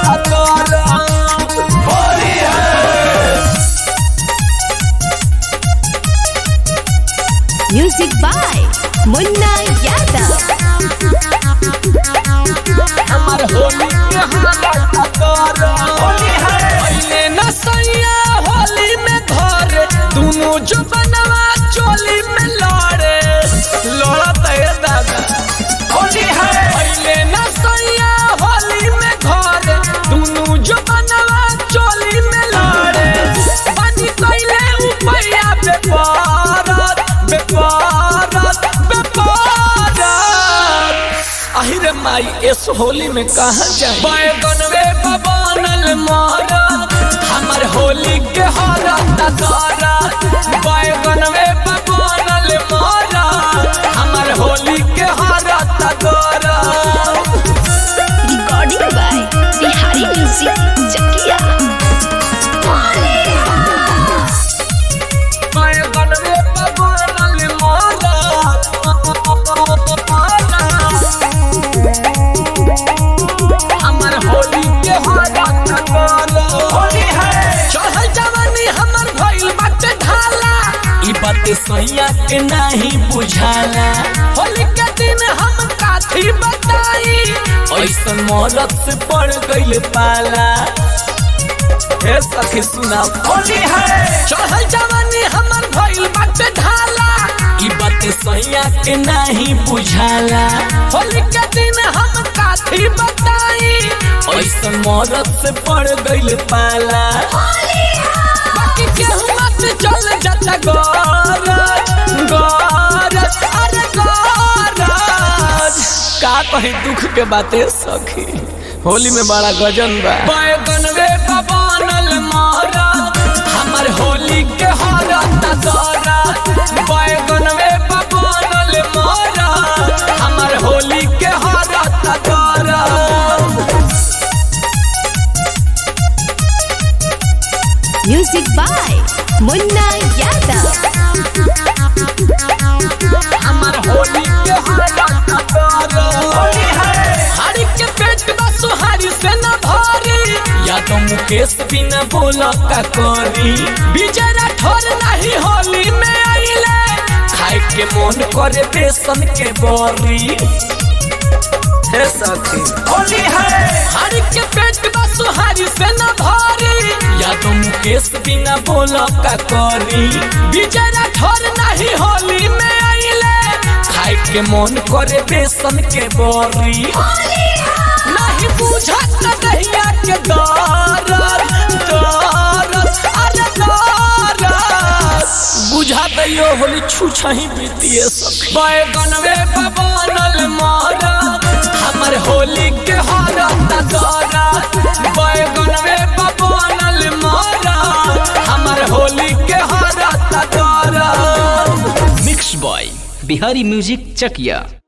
Music by Munna Yadav. हमर होली के हालत होली है पहले न सैया होली में धरे दोनों जो बनवा चोली में लड़े लड़त है दादा होली है पहले न सैया होली में धरे दोनों जो बनवा चोली में लड़े बनी कैले उपैया बेपारत बेपारत बेपारत আহিरे माई इस होली में कहा जाए बैगनवे बनल मारा हमर होली के हारा दारा बैगनवे बनल मारा हमर होली के हारा दारा Recording by Bihari Music Chakia. बैगनवे बनल मारा हमर होली के हारा दारा होली है चढ़ल जवानी हमर भइल बाटे ढाला ई बात सैया के नहीं बुझाला होली के दिन हम काथी बताई ऐसन मौलत से पड़ गइल पाला हे सखी सुना होली है चढ़ल जवानी हमर भइल बाटे ढाला ई बात सैया के नहीं बुझाला होली के दिन हम काथी बताई ऐसन मौलत से पड़ गइल पाला बाकी केहू मत चल जाता गरज गरज अरे गरज का कहीं दुख के बातें सखी होली में बड़ा गजन बा बैगनवे बनल मारा हमर होली के हारा दारा बैगनवे बनल मारा हमर होली के हारा दारा Music by Munna Yadav. हमर होली के हालत करो होली है हरी के पेट बा सुहारी से न भारी या तो मुकेश बिना बोला का करी विजय राठौर नहीं होली में आइले खाए के मन करे बेसन के बरी हे सखी होली है हरी के पेट बा सुहारी से न भारी या तो मुकेश बिना बोला का करी विजय राठौर नहीं होली में आइले खाए के मन करे बेसन के बरी नहीं बुझत नहिया के दरद दरद अरे दरद बुझा दैयो होली छुछही बीतिए सखी बैगनवे बनल मारा हमर होली के हारा दारा बैगनवे बनल मारा हमर होली के हारा दारा mix by Bihari music Chakiya